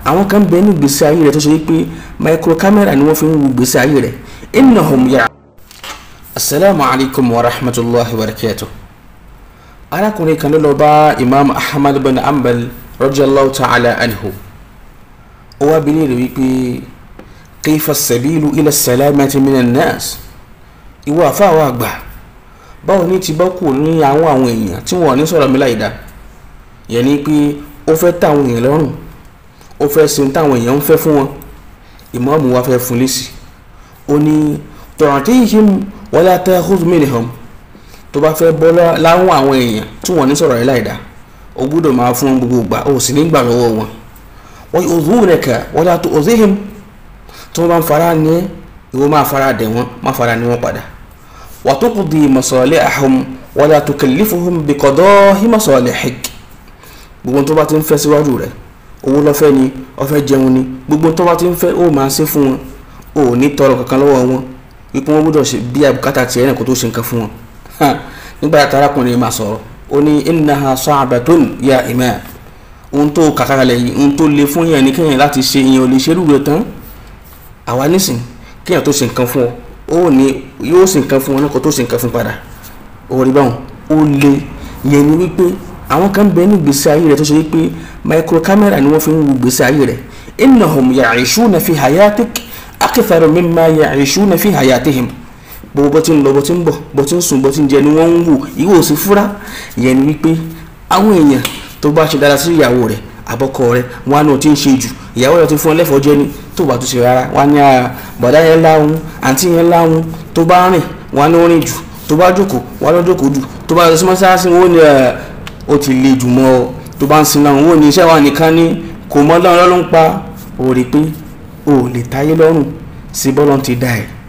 àwọn kan bẹ ní gbèsè ayé rẹ̀ tó ṣe wípé micro camera ni wọ́n fi ń wo gbèsè ayé rẹ̀ innahum ya. asalaamu alaykum wa rahmatulahi wa barakatuh. arákùnrin kan ló lọ bá imam ahmad bin ambal radiyallahu ta'ala anhu. ó wá bi léèrè wípé kayfa sabilu ila salamati minan nas. ìwọ àfáà àgbà báwo ni ti bá kù ní àwọn àwọn èèyàn tí wọn ò ní sọ̀rọ̀ mi láì dá yẹn ni pé ó fẹ́ táwọn èèyàn lọ́rùn ó fẹ́ sin táwọn èèyàn ń fẹ́ fún wọn ìmáàmù wa fẹ́ fún lésì ó ní tu'tihim wala ta'khudh minhum tó bá fẹ́ bọ́ láwọn àwọn èèyàn tí wọ́n ní sọ̀rọ̀ rẹ̀ láìda ó gbúdọ̀ máa fún wọn gbogbo ìgbà ó sì ní gbà lọ́wọ́ wọn wa yu'dhunaka wala tu'dhihim tí wọ́n bá ń fara ní ẹ́ ìwọ máa fara dẹ̀ wọ́n má fara ní wọn padà wa tuqdi masalihahum wala tukallifuhum biqada'i masalihik gbogbo tó bá ti ń fẹ́ síwájú rẹ̀ owó lọ́fẹ́ ni ọfẹ́ jẹun ni gbogbo tó bá ti ń fẹ́ ó máa ṣe fún wọn ó ní tọrọ kankan lọ́wọ́ wọn wípé wọ́n gbọ́dọ̀ ṣe bí àbùkátà tiẹ̀ náà kó tó ṣe nǹkan fún wọn. nígbà tí arákùnrin máa sọ̀rọ̀ ó ní innaha sa'batun ya imam ohun tó kàkàrà yìí ohun tó le fún yẹn ní kéèyàn láti ṣe ìyẹn ò lè ṣerú rẹ̀ tán àwa nísìn kéèyàn tó ṣe nǹkan fún ọ ó ní yóò ṣe nǹkan fún wọn náà kó tó ṣe nǹkan fún padà ó rí báwọn ó le yẹn ni wípé àwọn kan bẹ ní gbèsè ayé rẹ tó ṣe wípé micro camera ni wọ́n fi ń wo gbèsè ayé rẹ innahum ya'ishuna fi hayatik akthara mimma ya'ishuna fi hayatihim gbogbo bó ti ń lọ bó ti ń bọ̀ bó ti ń sùn bó ti ń jẹ ni wọ́n ń wò ìwọ ò sí fúra ìyẹn ni wípé àwọn èèyàn tó bá ṣe dára sí ìyàwó rẹ àbọ̀kọ rẹ wọn á náà ti ń ṣe jù ìyàwó rẹ ti fún ọ lẹ́fọ̀ọ́ jẹ ni tó bá tún ṣe rárá wọn á ní bọ̀dá yẹn láhùn àǹtí yẹn láhùn tó bá rìn wọn á ní rìn jù tó bá jókòó wọn á lọ jókòó jù tó bá lọ sí mọ́sáàsì wọn ò ní ó ti le jù mọ́ ọ tó bá ń sin náà wọn ò ní iṣẹ́ wa nìkan ní kò mọ́ lọ́rùn ló ń pa ó rí i pé ó lè táyé lọ́rùn sí bọ́lọ́ ti dá ẹ̀